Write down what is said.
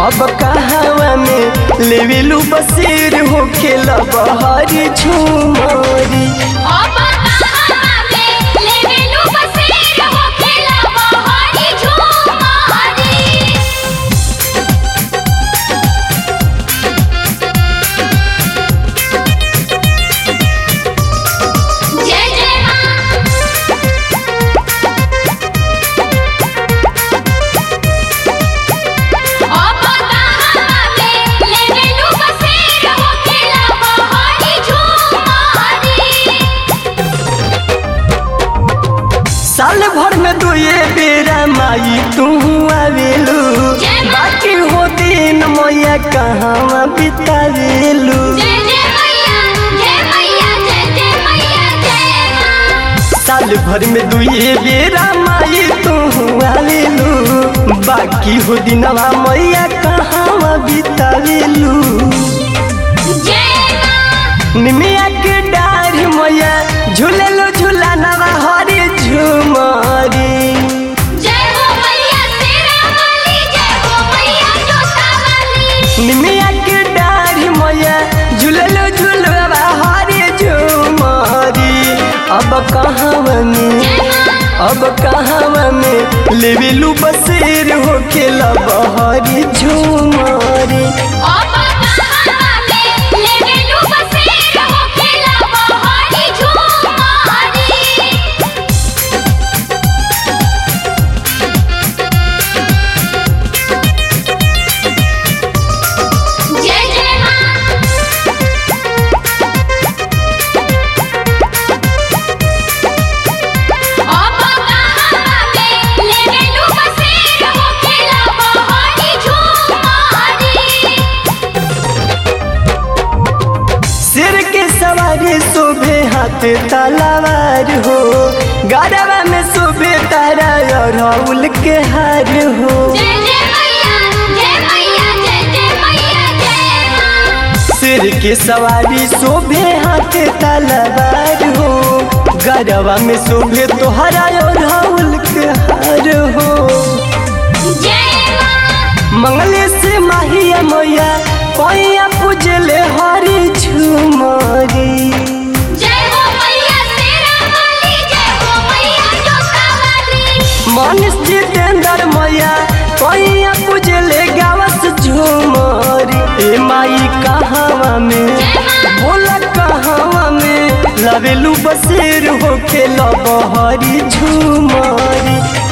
अब कहवा में लेवेलू बसेर हो खेला बहरी झूमरी अब कहाँ में लेवेलू बसेर हो खेला बहारी झूमारी जय जय माँ अब कहाँ में लेवेलू बसेर हो खेला बहारी झूमारी साल भर में दो ये बेरा माई तू आवेलू जय माँ। बाकी हो दिन मैया कहवा बितावेलू जय जय मैया जय मैया जय जय मैया जय माँ साल भर में दो ये बेरा माई तू आवेलू बाकी हो दिनवा मैया कहवा बितावेलू जय माँ निमिया के डार मैया झूलेलो झूला नवा हरी झूमरी जय हो मैया तेरा वाली जय हो मैया जोता वाली निमिया के डार मैया झूलेलो झूलवा हरी झूमरी अब कहवा में अब कहवा में लेवेलू बसेर हो खेला बहरी झूमरी अब कहाँ में लेवेलू बसेर हो खेला बहारी झूमारी जय जय माँ अब कहाँ में लेवेलू बसेर हो खेला बहारी झूमारी सिर के सवारी शोभे हाथ तलवार हो गरबा में शोभे तारा और राहुल के हार हो जय जय मैया जय मैया जय जय मैया जय माँ सिर के सवारी शोभे हाथ तलवार हो गरबा में शोभे तोहरा और राहुल के हार हो जय माँ मंगले से माहिया मैया पैया पूजले हरी झूमरी जय हो मैया तेरा वाली जय हो मैया जोता वाली मनीष जितेंद्र मैया पैया पूजले गावस झूमरी ए माई कहवा में बोला कहवा में लवेलू बसेर हो के लबहरी झूमरी